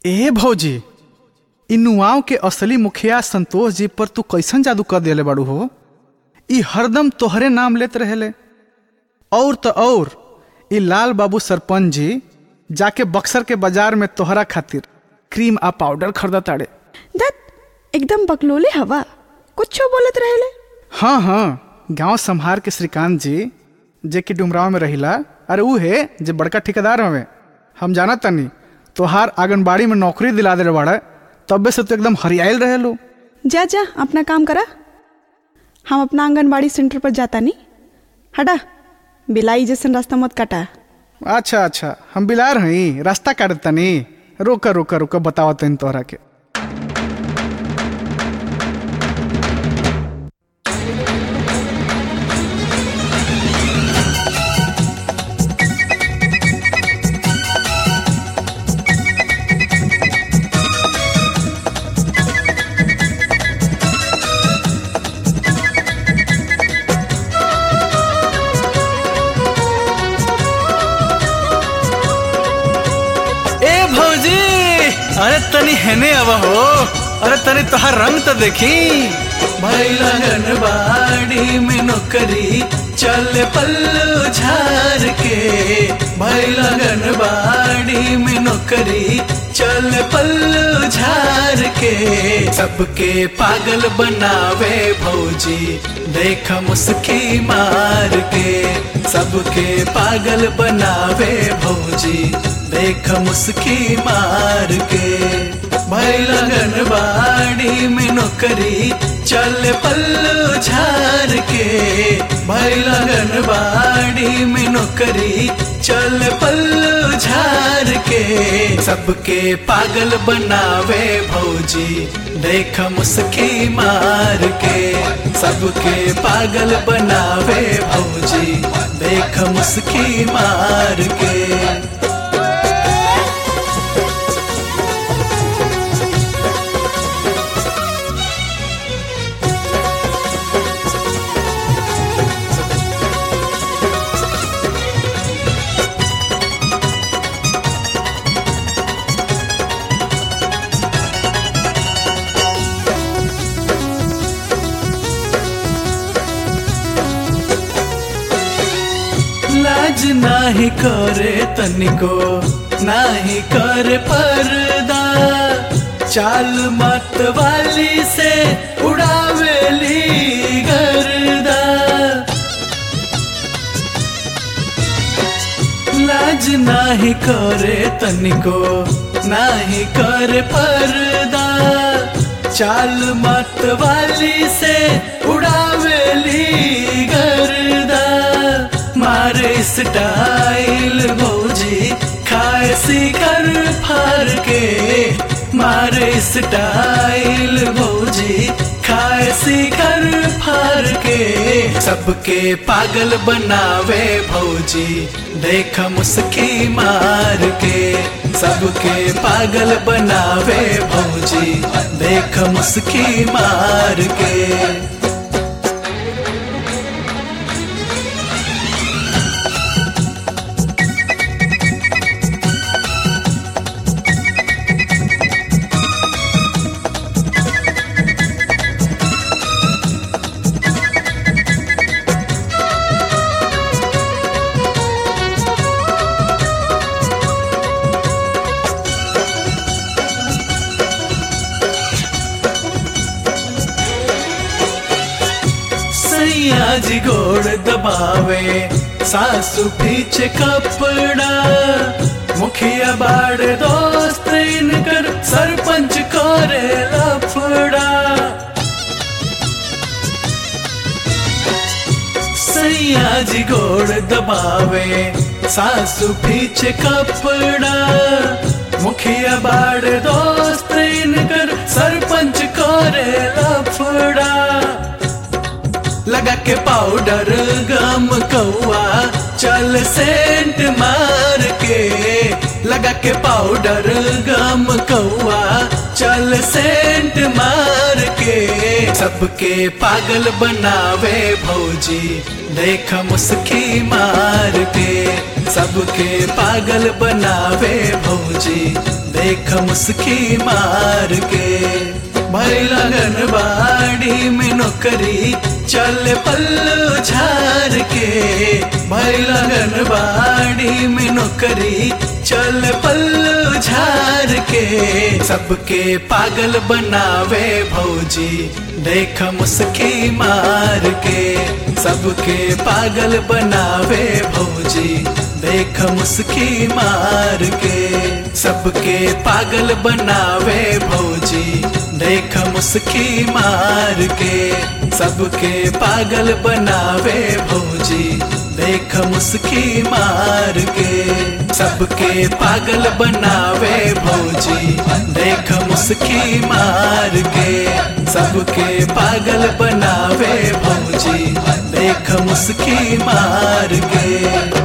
ए भौजी इ नुआव के असली मुखिया संतोष जी पर तू कैसन जादू कर देले बाड़ू हो इ हरदम तोहरे नाम लेत रहेले और तो और इ लाल बाबू सरपंच जी जाके बक्सर के बाजार में तोहरा खातिर क्रीम आ पाउडर खरीदत ताड़े दत एकदम बकलोले हवा कुछो बोलत रहेले हाँ हाँ गांव संहार के श्रीकांत जी जे कि डुमराव में रहिला अरे ऊ है जे बड़का ठेकेदार हवे हम जाना तनी तोहार आंगनबाड़ी में नौकरी दिला दे बाड़ा तबे से तो एकदम हरियाइल रहे लो जा जा अपना काम करा हम अपना आंगनबाड़ी सेंटर पर जाता नहीं हटा बिलाई जैसन रास्ता मत काटा अच्छा अच्छा हम बिलार हई रास्ता काटत तनी रोका रोका रोका बतावा तनी तोहरा के ए भौजी अरे तनी हेने आवा हो अरे तनी तोहार रंग तो देखी भैला गनबाड़ी में नौकरी चल पल्लू झार के भैला गनबाड़ी में नौकरी चल पल्लू झार के सबके पागल बनावे भौजी देख मुस्की मार के सबके पागल बनावे भौजी देख मुस्की मार के भैला गनबाड़ी में नौकरी चल पल्लू झार के भैला गनबाड़ी में नौकरी चल पल्लू झार के सबके पागल बनावे भौजी देख मुस्की मार के सबके पागल बनावे भौजी देख मुस्की मार के लाज नाही करे तनिको नाही करे पर्दा चाल मत वाली से उड़ावेली गर्दा लाज नाही करे तनिको नाही करे पर्दा चाल मत वाली से उड़ावेली गर्दा मारे स्टाइल भौजी खाए सीकर फार के मारे स्टाइल भौजी खाए सीकर फार के सबके पागल बनावे भौजी देख मुस्की मार के सबके पागल बनावे भौजी देख मुस्की मार के सैया जी गोड़ दबावे सासू पीछे कपड़ा मुखिया बाड़ दोस्त इनकर सरपंच करे लफड़ा सैया जी गोड़ दबावे सासू पीछे कपड़ा मुखिया बाड़ दोस्त इनकर सरपंच करे लफड़ा लगा के पाउडर गम कौआ चल सेंट मार के लगा के पाउडर गम कौआ चल सेंट मार के सबके पागल बनावे भौजी देख मुस्की मार के सबके पागल बनावे भौजी देख मुस्की मार के भाई लगन बाड़ी में नौकरी चल पल्लू झार के भाई लगन बाड़ी में नौकरी चल पल्लू झार के सबके पागल बनावे भौजी देख मुस्की मार के सबके पागल बनावे भौजी देख मुस्की मार के सबके पागल बनावे भौजी देख मुस्की मार के सबके पागल बनावे भौजी देख मुस्की मार के सबके पागल बनावे भौजी देख मुस्की मार के सबके पागल बनावे भौजी देख मुस्की मार के